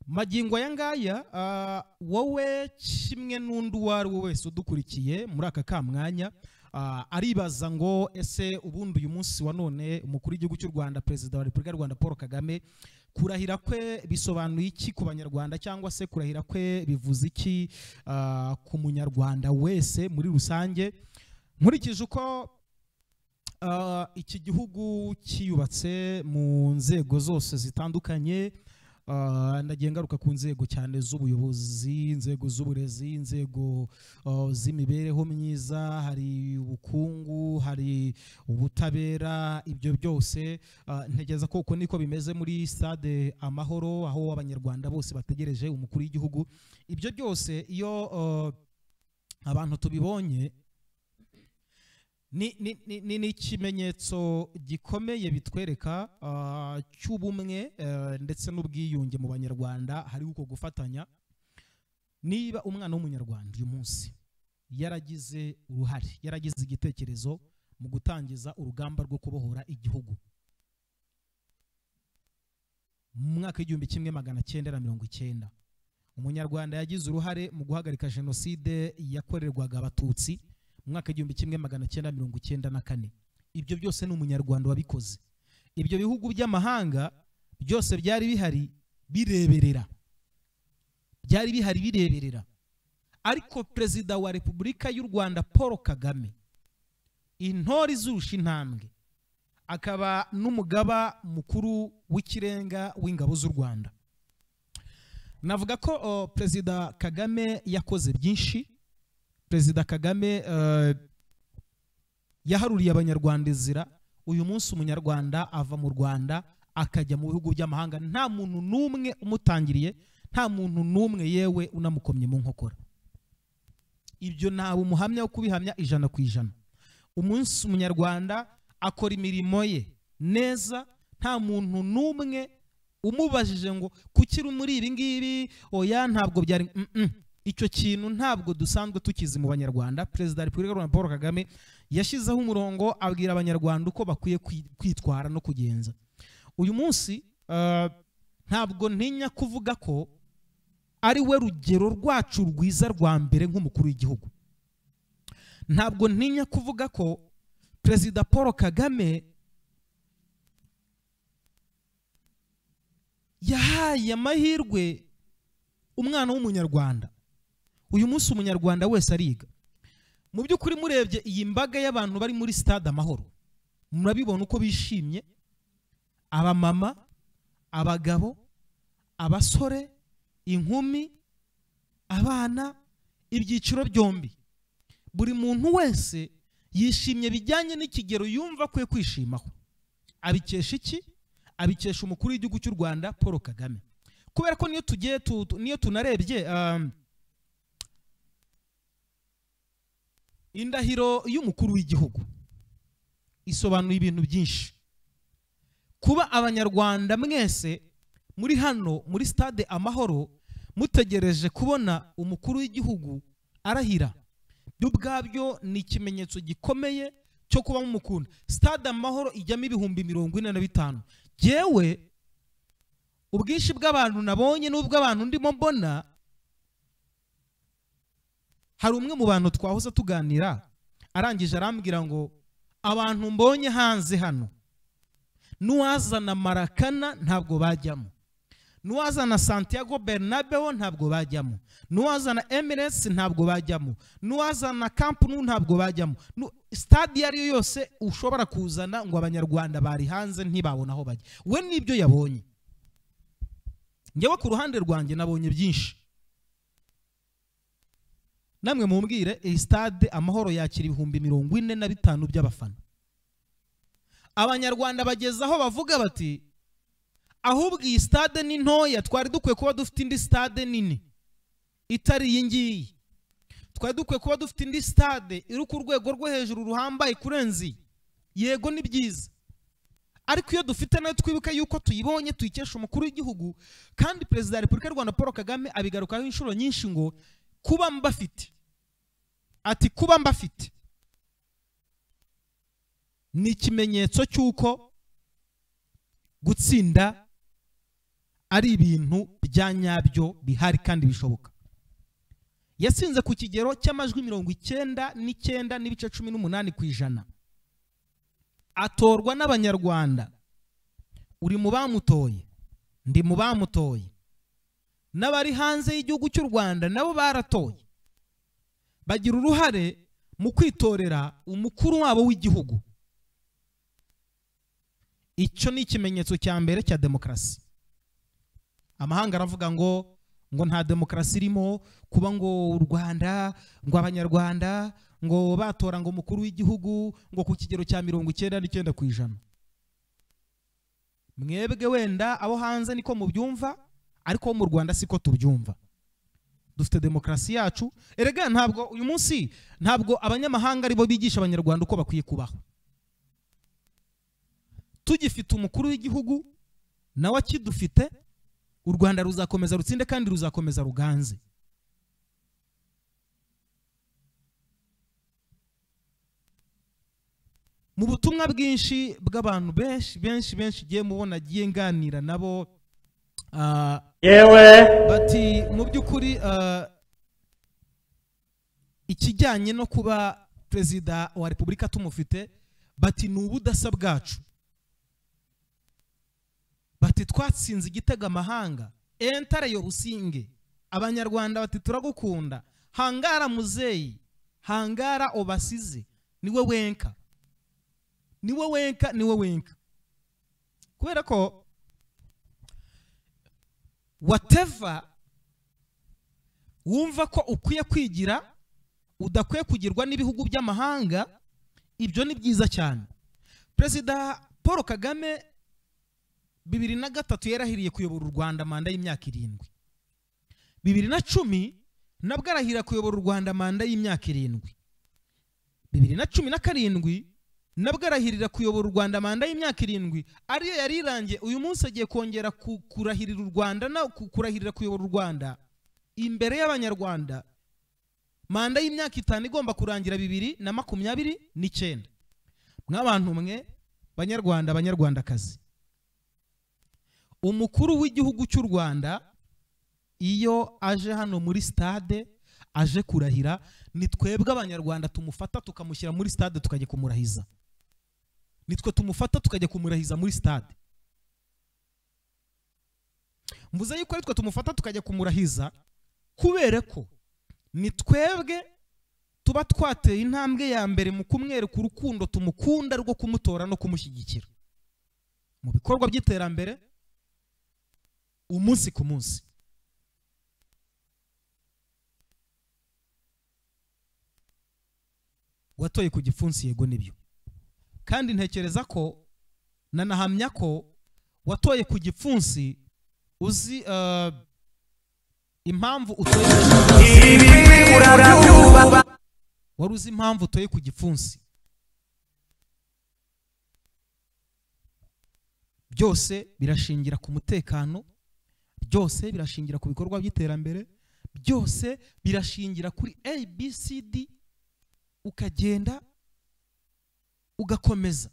magingo aya ngaya ah, wowe kimwe n'undi uwo ari we wese udukurikiye muri aka kamwanya ah, aribaza ngo ese ubundi uyu munsi wa none umukuru w'igihugu cy'u rwanda perezida wa repubulika y'u rwanda paul kagame kurahira kwe bisobanuye iki ku banyarwanda cyangwa se kurahira kwe bivuze iki ah, ku munyarwanda wese muri rusange nkurikije uko ah, iki gihugu cyiyubatse mu nzego zose zitandukanye ah, ndagiye ngaruka ku nzego cyane z'ubuyobozi inzego z'uburezi inzego ah, z'imibereho myiza hari ubukungu hari ubutabera ibyo byose ah, ntekereza ko uko niko bimeze muri stade amahoro aho abanyarwanda bose bategereje umukuru w'igihugu ibyo byose iyo ah, abantu tubibonye ni, ni, ni, ni, ni ikimenyetso gikomeye bitwereka ah, cy'ubumwe eh, ndetse n'ubwiyunge mu banyarwanda hari uko gufatanya niba umwana w'umunyarwanda uyu munsi yaragize uruhare yaragize igitekerezo mu gutangiza urugamba rwo kubohora igihugu mu mwaka w'igihumbi kimwe magana cyenda na mirongo icyenda umunyarwanda yagize uruhare mu guhagarika jenoside yakorerwaga abatutsi mu mwaka w'igihumbi kimwe magana cyenda mirongo icyenda na kane ibyo byose ni umunyarwanda wabikoze ibyo bihugu by'amahanga byose byari bihari bireberera byari bihari bireberera ariko perezida wa repubulika y'u rwanda paul kagame intore izurusha intambwe akaba n'umugaba mukuru w'ikirenga w'ingabo z'u rwanda navuga ko o, perezida kagame yakoze byinshi perezida kagame eh, yaharuriye abanyarwanda inzira uyu munsi umunyarwanda ava mu rwanda akajya mu bihugu by'amahanga nta muntu n'umwe umutangiriye nta muntu n'umwe yewe unamukomye mu nkokora ibyo ntawe umuhamya wo kubihamya ijana ku ijana umunsi umunyarwanda akora imirimo ye neza nta muntu n'umwe umubajije ngo kuki uri muri ibi ngibi oya ntabwo byari Mm, mm. icyo kintu ntabwo dusanzwe tukizi mu banyarwanda perezida wa repubulika y'u rwanda paul kagame yashyizeho umurongo abwira abanyarwanda uko bakwiye kwi- kwitwara no kugenza uyu munsi eh, ntabwo ntinya kuvuga ko ari we rugero rwacu rwiza rwa mbere nk'umukuru w'igihugu ntabwo ntinya kuvuga ko perezida paul kagame yahaye amahirwe umwana w'umunyarwanda uyu munsi umunyarwanda wese ariga mu by'ukuri murebye iyi mbaga y'abantu bari muri stade amahoro murabibona uko bishimye abamama abagabo abasore inkumi abana ibyiciro byombi buri muntu wese yishimye bijyanye n'ikigero yumva akwiye kwishimaho abikesha iki abikesha umukuru w'igihugu cy'u rwanda paul kagame kubera ko niyo tugiye tu- tu- niyo tunarebye um, indahiro y'umukuru w'igihugu isobanuye ibintu byinshi kuba abanyarwanda mwese muri hano muri stade amahoro mutegereje kubona umukuru w'igihugu arahira byo ubwabyo ni ikimenyetso gikomeye cyo kuba mumukunda stade amahoro ijyamo ibihumbi mirongo ine na bitanu yewe ubwinshi bw'abantu nabonye n'ubw'abantu ndimo mbona hari umwe mu bantu twahoze tuganira arangije arambwira ngo abantu mbonye hanze hano n'uwazana marakana ntabwo bajyamo n'uwazana santiago bernabeo ntabwo bajyamo n'uwazana emiresi ntabwo bajyamo n'uwazana kampu nu ntabwo bajyamo Nu- stade iyo ari yo yose ushobora kuzana ngo abanyarwanda bari hanze ntibabona aho bajya we n'ibyo yabonye njyewe ku ruhande rwanjye nabonye byinshi namwe mumbwire iyi stade amahoro yakira ibihumbi mirongo ine na bitanu by'abafana abanyarwanda bageze aho bavuga bati ahubwo iyi stade ni ntoya twari dukwiye kuba dufite indi stade nini itari iyi ngiyi twari dukwiye kuba dufite indi stade iri ku rwego rwo hejuru ruhambaye kurenza iyi yego ni byiza ariko iyo dufite nayo twibuke yuko tuyibonye tuyikesha umukuru w'igihugu kandi perezida wa repubulika y'u rwanda paul kagame abigarukaho inshuro nyinshi ngo kuba mbafite ati kuba mbafite ni ikimenyetso cy'uko gutsinda ari ibintu ibya nyabyo bihari kandi bishoboka yasinze ku kigero cy'amajwi mirongo icyenda n'icyenda n'ibice cumi n'umunani ku ijana atorwa n'abanyarwanda uri mu bamutoye ndi mu bamutoye n'abari hanze y'igihugu cy'u rwanda nabo baratoye bagira uruhare mu kwitorera umukuru wabo w'igihugu icyo ni ikimenyetso cya mbere cya demokarasi amahanga aravuga ngo ngo nta demokarasi irimo kuba ngo u rwanda ngo abanyarwanda ngo batora ngo umukuru w'igihugu ngo ku kigero cya mirongo icyenda n'icyenda ku ijana mwebwe wenda abo hanze niko mubyumva ariko mu rwanda siko tubyumva dufite demokarasi yacu erega ntabwo uyu munsi ntabwo abanyamahanga aribo bigisha abanyarwanda uko bakwiye kubaho tugifite umukuru w'igihugu nawe akidufite u rwanda ruzakomeza rutsinde kandi ruzakomeza ruganze mu butumwa bwinshi bw'abantu benshi benshi benshi igiye mubona agiye nganira nabo ah, yewe bati mu by'ukuri ah, ikijyanye no kuba perezida wa repubulika tumufite bati ni ubudasa bwacu bati twatsinze igitego amahanga entare yobusinge abanyarwanda bati turagukunda hangara muzeyi hangara obasize niwe wenka niwe wenka niwe wenka kubera ko wateva wumva ko ukwiye kwigira udakwiye kugirwa n'ibihugu by'amahanga ibyo ni byiza cyane perezida paul kagame bibiri na gatatu yarahiriye kuyobora u rwanda manda y'imyaka irindwi bibiri na cumi nabwo arahirira kuyobora u rwanda manda y'imyaka irindwi bibiri na cumi na karindwi nabwo arahirira kuyobora u rwanda manda y'imyaka irindwi ariyo yari irangiye uyu munsi agiye kongera ku- kurahirira u rwanda na ku- kurahirira kuyobora u rwanda imbere y'abanyarwanda manda y'imyaka itanu igomba kurangira bibiri na makumyabiri n'icyenda mw'abantu mwe banyarwanda banyarwandakazi umukuru w'igihugu cy'u rwanda iyo aje hano muri stade aje kurahira ni twebwe abanyarwanda tumufata tukamushyira muri stade tukajya kumurahiza nitwe tumufata tukajya kumurahiza muri stade mvuze yuko aritwe tumufata tukajya kumurahiza kubera ko ni twebwe tuba twateye intambwe ya mbere mu kumwereka urukundo tumukunda rwo kumutora no kumushyigikira mu bikorwa by'iterambere umunsi ku munsi watoye ku gipfunsi yego nibyo kandi ntekereza ko nanahamya ko watoye ku gipfunsi uzi eh, impamvu utoye wari uzi impamvu utoye ku gipfunsi byose birashingira ku mutekano byose birashingira ku bikorwa by'iterambere byose birashingira kuri abcd ukagenda ugakomeza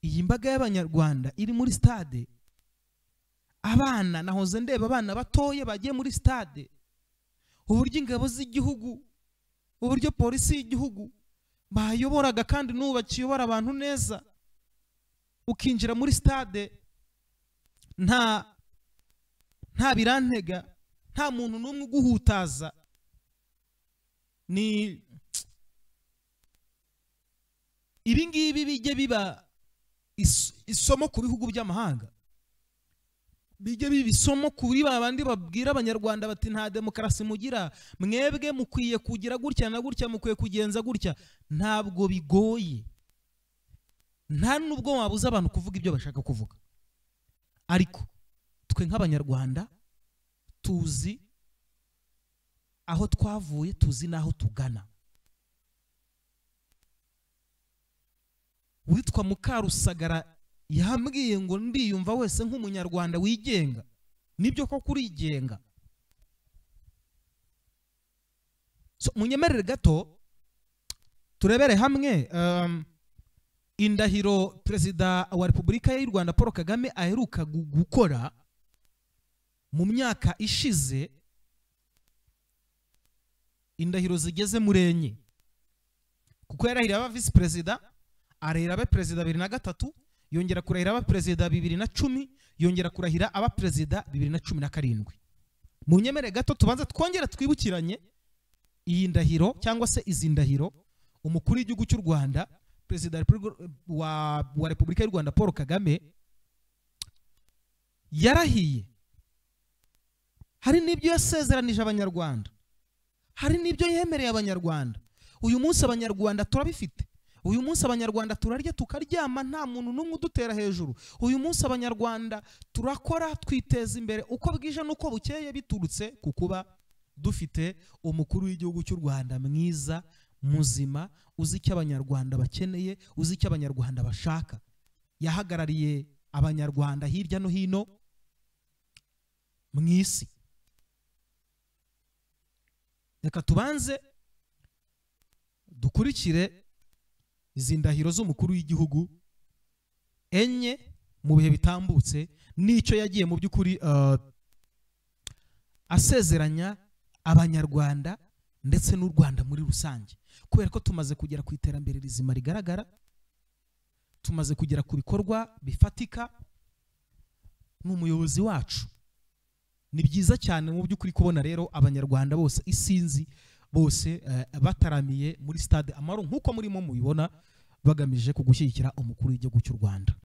iyi mbaga y'abanyarwanda iri muri stade abana nahoze ndeba abana batoya bagiye muri stade uburyo ingabo z'igihugu uburyo polisi y'igihugu bayoboraga kandi n'ubu bakiyobora abantu neza ukinjira muri stade nta nta birantega nta muntu n'umwe uguhutaza ni ibi ngibi bijye biba is- isomo ku bihugu by'amahanga bijye biba isomo kuri ba bandi babwira abanyarwanda bati nta demokarasi mugira mwebwe mukwiye kugira gutya na gutya mukwiye kugenza gutya ntabwo bigoye nta nubwo wabuza abantu kuvuga ibyo bashaka kuvuga ariko twe nk'abanyarwanda tuzi aho twavuye tuzi n'aho tugana witwa mukarusagara yambwiye ngo ndiyumva wese nk'umunyarwanda wigenga nibyo ko kurigenga so munyemerere gato turebere hamwe um, indahiro perezida wa repubulika y'u rwanda paul kagame aheruka gu- gukora mu myaka ishize indahiro zigeze muri enye kuko yarahiriye aba visi perezida arahira aba perezida bibiri na gatatu yongera kurahira aba perezida bibiri na cumi yongera kurahira aba perezida bibiri na cumi na karindwi mu nyemere gato tubanza twongera twibukiranye iyi ndahiro cyangwa se izi ndahiro umukuru w'igihugu cy'u rwanda perezida wa Repubulika- wa, wa repubulika y'u rwanda paul kagame yarahiye hari n'ibyo yasezeranije abanyarwanda hari n'ibyo yemereye abanyarwanda uyu munsi abanyarwanda turabifite uyu munsi abanyarwanda turarya tukaryama nta muntu n'umwe udutera hejuru uyu munsi abanyarwanda turakora twiteza imbere uko bwije n'uko bukeye biturutse ku kuba dufite umukuru w'igihugu cy'u rwanda mwiza muzima uzi icyo abanyarwanda bakeneye uzi icyo abanyarwanda bashaka yahagarariye abanyarwanda hirya no hino mu isi reka tubanze dukurikire izi ndahiro z'umukuru w'igihugu enye mu bihe bitambutse n'icyo yagiye mu by'ukuri eh, asezeranya abanyarwanda ndetse n'u rwanda muri rusange kubera ko tumaze kugera ku iterambere rizima rigaragara tumaze kugera ku bikorwa bifatika ni umuyobozi wacu ni byiza cyane mu by'ukuri kubona rero abanyarwanda bose isinzi bose eh, bataramiye muri stade amahoro nk'uko murimo mubibona bagamije kugushyigikira umukuru w'igihugu cy'u rwanda